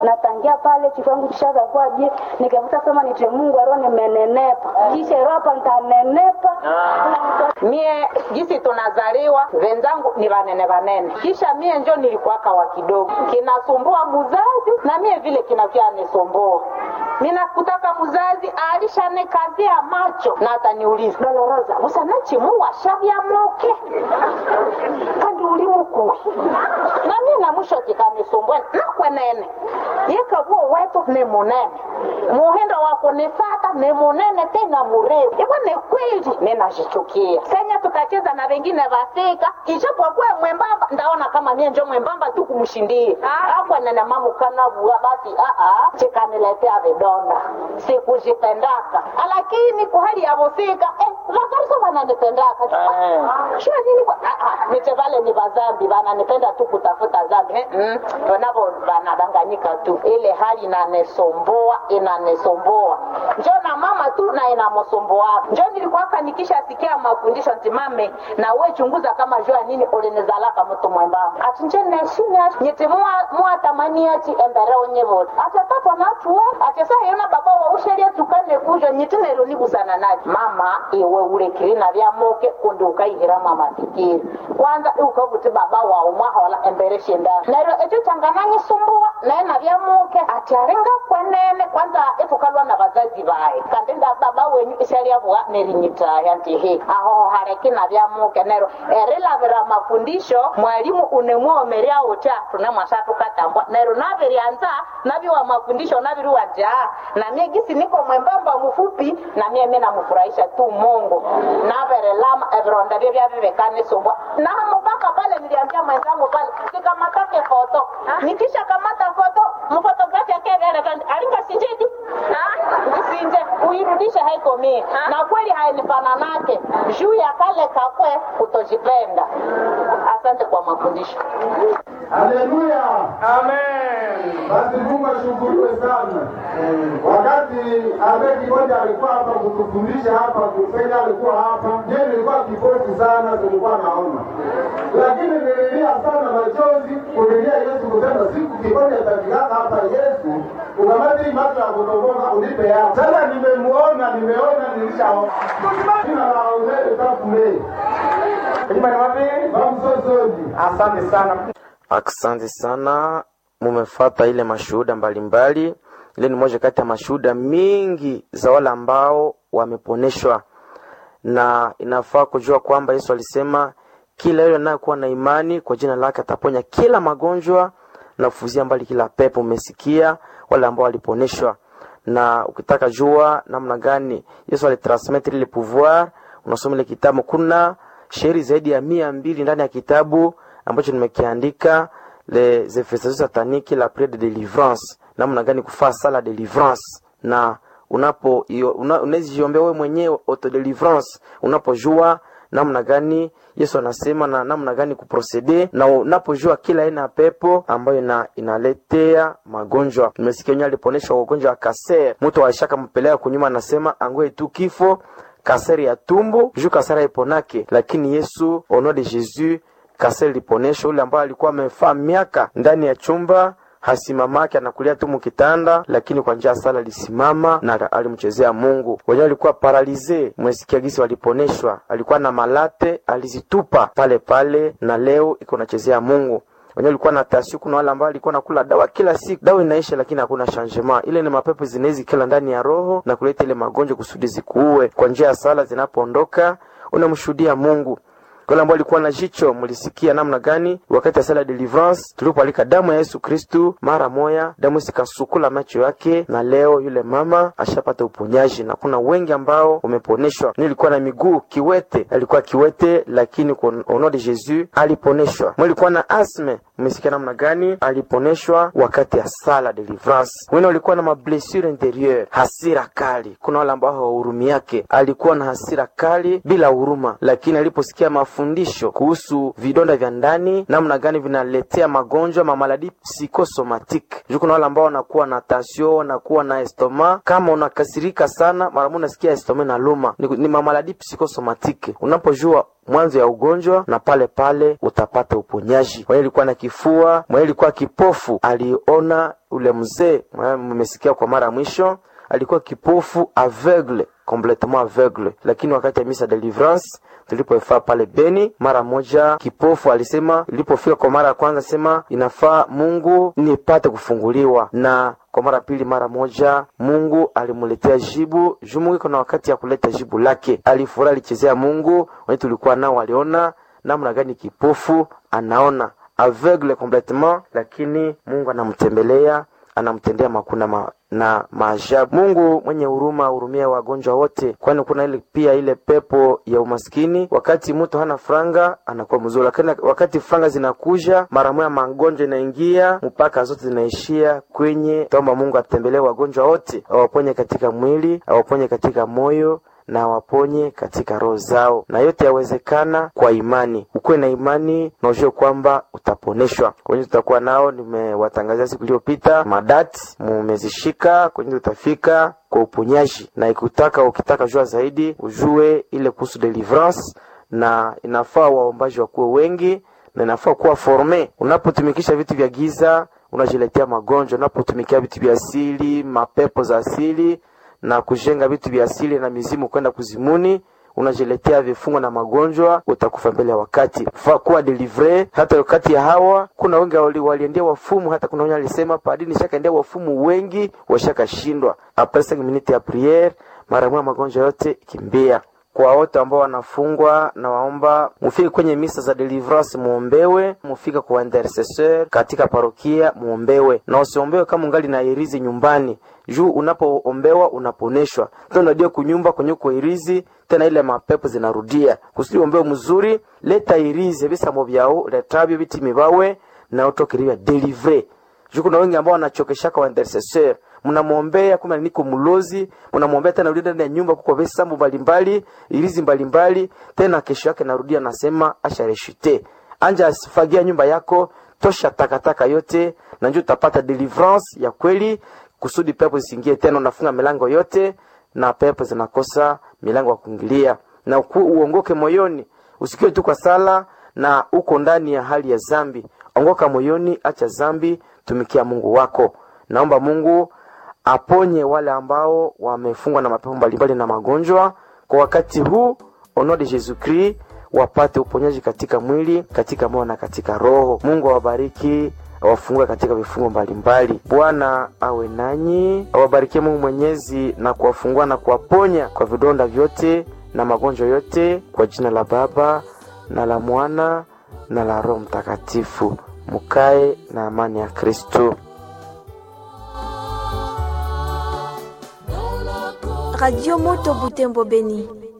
natangia pale chikwangu kishaka kwa je nikavuta sema nite Mungu aro nimenenepa kisha ero hapa nitanenepa mie jisi tunazaliwa wenzangu ni vanene vanene kisha mie njo nilikuwaka wa kidogo kinasumbua muzazi na mie vile kinavyanisumbua minakutaka muzazi alishanikazia macho na ataniuliza doloroza usanachimuwa shavyamoke kandi uli mukui na mie na mwisho kikanisumbua nakwenene yekavuo wetu ni munene muhindo wa kunifata ni munene tena murefu ivo ni kweli ninashichukia senya tukacheza na wengine vasika ijapokuwa mwembamba ndaona kama mie njo mwembamba tu kumshindie akwenene mamukanavua basi aa chikaniletea vidonda sikujipendaka lakini kwa hali ya vusika eh, vakariso vananipendaka shua nini kwa- ah, ah, niche vale ni vazambi vananipenda tu kutafuta zambi eh, mm, wanavo vanadanganyika tu ile hali inanisumboa inanisumboa njo na mama tu na inamsumbuaka njo nilikuwaka nikishasikia mafundisho ntimame na we chunguza kama jua nini ulinizalaka mtu mwembamba ati nje neshimya nyiti mwatamani ati embere onyevoti ati atapo natuwe ati sa yona baba wa usheria tukane kujo nyiti nero nibusana naji mama iwe ulekiri na vyamoke kundi ukaihira mama tikiri kwanza ukavuti baba wa umwahola embere shindani nero echo changananyi sumbua naye na vyamoke ati arenga kwenene kwanza etukalwa na vazazi vaye kandi nda baba wenyu ishalyavua nerinyitaya nti he aho hareki na vyamuke nero erilavira mafundisho mwalimu unemwomerya uta tunemwashatukatambwa nero naviryanza naviwa mafundisho naviriwa jaa na mie gisi niko mwembamba mufupi na mie mi namufurahisha tu mungu naverelama evironda vye vyavivekanisubwa na mubaka pale niliambia mwenzangu pale sikamatake foto nikisha kamata foto mfotografi akevyelekandi alinga sinjidi usinje uirudishe haiko mie na kweli hainifananake juu ya kale kakwe kutojipenda asante kwa mafundisho Haleluya! Amen. Basi Mungu ashukuriwe sana. Wakati Abe Kimoja alikuwa hapa kutufundisha hapa, Kusenya alikuwa hapa, je, nilikuwa kipofu sana, tulikuwa naona, lakini nililia sana machozi kulilia Yesu kusema siku Kimoja atafikaka hapa, Yesu ukamati hii macho ya kutoboka unipe yao. Sasa nimemuona, nimeona, nilishaona. Jina la Uzeri Tafule Kujibani wapi? Bamsosoji. Asante sana. Asante sana, mumefata ile mashuhuda mbalimbali. Ile ni moja kati ya mashuhuda mingi za wale ambao wameponeshwa, na inafaa kujua kwamba Yesu alisema kila yule anayekuwa na imani kwa jina lake ataponya kila magonjwa na kufuzia mbali kila pepo. Umesikia wale ambao waliponeshwa, na ukitaka jua namna gani Yesu alitransmettre ile pouvoir, unasoma ile kitabu. Kuna shairi zaidi ya mia mbili ndani ya kitabu ambacho nimekiandika les infestations sataniques la prière de délivrance, namna gani kufaa sala délivrance na unapo una, unawezijiombea wewe mwenyewe auto délivrance unapojua namna gani Yesu anasema na namna gani kuprocede na unapojua kila aina ya pepo ambayo ina, inaletea magonjwa. Nimesikia wenyewe aliponeshwa ugonjwa wa kaser, mtu aishaka mpeleka kunyuma, anasema angoe tu kifo kaseri ya tumbo juu kaseri iponake, lakini Yesu au nom de Jésus kaseri liponesha ule ambaye alikuwa amefaa miaka ndani ya chumba hasimamake anakulia tu mukitanda, lakini kwa njia ya sala alisimama na alimchezea Mungu. Wenyewe alikuwa paralize, mwesikia gisi waliponeshwa, alikuwa na malate alizitupa pale pale, na leo iko nachezea Mungu wenyewe ulikuwa na tasio. Kuna wale ambao alikuwa nakula dawa kila siku, dawa inaisha, lakini hakuna changement. Ile ni mapepo zinawezi kila ndani ya roho na kuleta ile magonjwa kusudi zikuue. Kwa njia ya sala zinapoondoka, unamshuhudia Mungu. Wale ambao walikuwa na jicho, mlisikia namna gani wakati ya sala deliverance tulipoalika damu ya Yesu Kristu, mara moya damu sikasukula macho yake, na leo yule mama ashapata uponyaji, na kuna wengi ambao wameponeshwa. Nilikuwa na miguu kiwete, alikuwa kiwete, lakini kwa ono de Jesus aliponeshwa. Mlikuwa na asme, mmesikia namna gani aliponeshwa wakati ya sala deliverance. Wengine walikuwa na mablessure interieur, hasira kali. Kuna wale ambao hawahurumi yake, alikuwa na hasira kali bila huruma, lakini aliposikia mafu mafundisho kuhusu vidonda vya ndani, namna gani vinaletea magonjwa mamaladi psychosomatique. Juu kuna wale ambao wanakuwa na tension, wanakuwa na estoma. Kama unakasirika sana, mara moja unasikia estoma na luma, ni, ni mamaladi psychosomatique. Unapojua mwanzo ya ugonjwa na pale pale utapata uponyaji. Mwenye alikuwa na kifua, mwenye alikuwa kipofu, aliona ule mzee, mmesikia kwa mara ya mwisho, alikuwa kipofu aveugle complètement aveugle, lakini wakati ya misa deliverance tulipoifaa pale Beni, mara moja kipofu alisema, ilipofika kwa mara ya kwanza sema inafaa Mungu nipate kufunguliwa, na kwa mara pili, mara moja Mungu alimuletea jibu juu Mungu iko na wakati ya kuleta jibu lake. Alifurahi, alichezea Mungu. Wenye tulikuwa nao waliona namna gani kipofu anaona aveugle complètement, lakini Mungu anamtembelea anamtendea makuna ma, na maajabu. Mungu mwenye huruma hurumia wagonjwa wote, kwani kuna ile pia ile pepo ya umaskini. Wakati mtu hana franga anakuwa mzuri, lakini wakati franga zinakuja mara moja magonjwa inaingia mpaka zote zinaishia kwenye. Taomba Mungu atembelee wagonjwa wote, awaponye katika mwili, awaponye katika moyo na waponye katika roho zao, na yote yawezekana kwa imani. Ukuwe na imani na ujue kwamba utaponeshwa. Kwenye tutakuwa nao, nimewatangazia siku iliyopita madati, mumezishika kwenye utafika kwa uponyaji, na ikutaka ukitaka jua zaidi ujue ile kuhusu deliverance, na inafaa waombaji wakuwe wengi na inafaa kuwa forme. Unapotumikisha vitu vya giza unajiletea magonjwa. Unapotumikia vitu vya asili, mapepo za asili na kujenga vitu vya asili na mizimu kwenda kuzimuni, unajiletea vifungo na magonjwa, utakufa mbele ya wakati. Faa kuwa delivre. Hata wakati ya hawa kuna wengi wali, waliendea wafumu, hata kuna wenye alisema padini shakaendea wafumu wengi washakashindwa. Apres cinq minutes ya priere, mara moja magonjwa yote kimbia. Kwa wote ambao wanafungwa na waomba mufike kwenye misa za deliverance muombewe, mufike kwa intercessor katika parokia muombewe, na usiombewe kama ungali na irizi nyumbani juu unapoombewa unaponeshwa tena, unadia kunyumba kwenye kuirizi tena, ile mapepo zinarudia kusudi ombewe mzuri. Leta irizi bisamo byao letabyo bitimi bawe na utokiriwa delivre juu kuna wengi ambao wanachokeshaka wa intercessor mnamwombea kuma niko mlozi, mnamwombea tena rudi ndani ya nyumba kuko visambu mbalimbali ilizi mbalimbali, tena kesho yake narudia nasema ashareshite anja asifagia nyumba yako, tosha takataka yote, na njoo utapata deliverance ya kweli, kusudi pepo zisingie tena. Unafunga milango yote na pepo zinakosa milango ya kuingilia, na uku, uongoke moyoni, usikiwe tu kwa sala na uko ndani ya hali ya zambi. Ongoka moyoni, acha zambi, tumikia Mungu wako. Naomba Mungu aponye wale ambao wamefungwa na mapepo mbalimbali na magonjwa kwa wakati huu, au nom de Jesus Christ, wapate uponyaji katika mwili, katika moyo na katika roho. Mungu awabariki, awafungue katika vifungo mbalimbali. Bwana awe nanyi, awabarikie Mungu Mwenyezi na kuwafungua na kuwaponya kwa vidonda vyote na magonjwa yote, kwa jina la Baba na la Mwana na la Roho Mtakatifu. Mukae na amani ya Kristo. Radio Moto Butembo Beni.